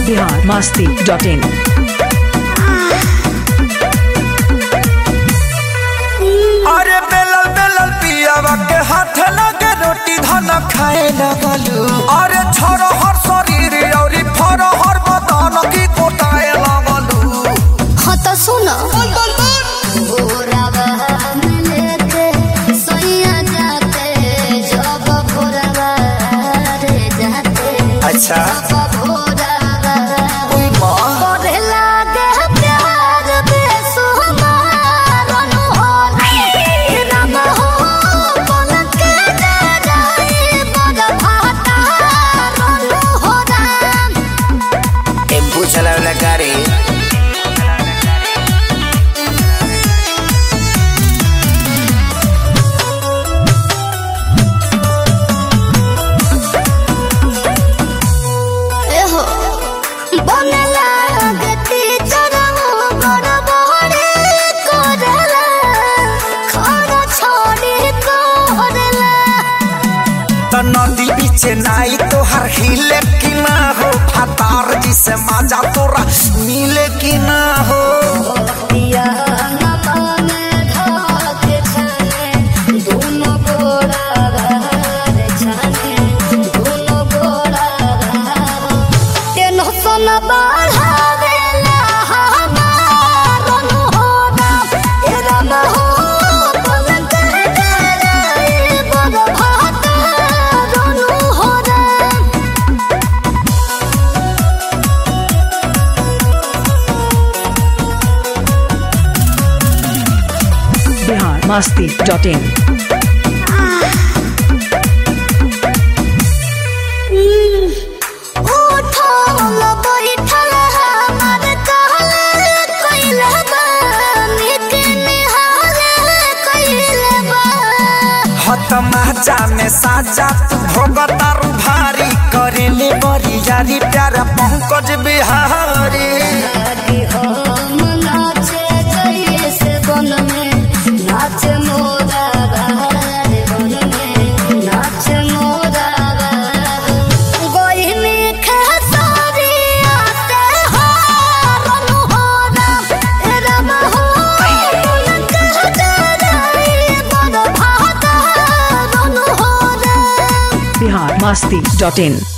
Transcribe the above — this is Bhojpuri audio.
बिहार मस्ती डॉट इन अरे बेलल बेलल पियावा के हाथ लगे रोटी धन खाए लगलू अरे छोरो हर शरीर औरी फरो हर बदन की कोटाए लगलू हाँ तो सुनो भोरवा में लेके सोइया जाते जब भोरवा रे जाते अच्छा जब भोरवा कोई माँ करे लागे प्यार बेसुमार अनहोल राम हो पलक के जाई बड़ भाटा हो राम टेम्पू चलावला गाड़ी एहो बनला गति चरमो बड़ बड़े करला खाना छोड़ी करला तो नदी पीछे नाई तो हर हिले की ना हो फतार जिसे मजा तोरा मिले की ना हो पिया न पाने धाके छाने दोनों गोड़ा रे छाने दोनों गोड़ा टेंशन बढ़ावेला हमार अनहोना ए राम हो पलक डराए बड़ भाता रोनु हो राम बिहार मस्ती डॉट इन उठल बैठल हमार कहल कइले बा निक निहाल कइले बा हत माजा में साजा तू भोगतारू भारी करेले बड़ी यारी प्यारा पंकज बिहारी कि हम नाचे जैसे बन में नाचे मोरा बहार बन में नाचे मोरा बहार गोइनी खेसारी आते हारन हो राम ए राम हो पलक जराई बड़ भाता रन हो राम बिहार मस्ती डॉट इन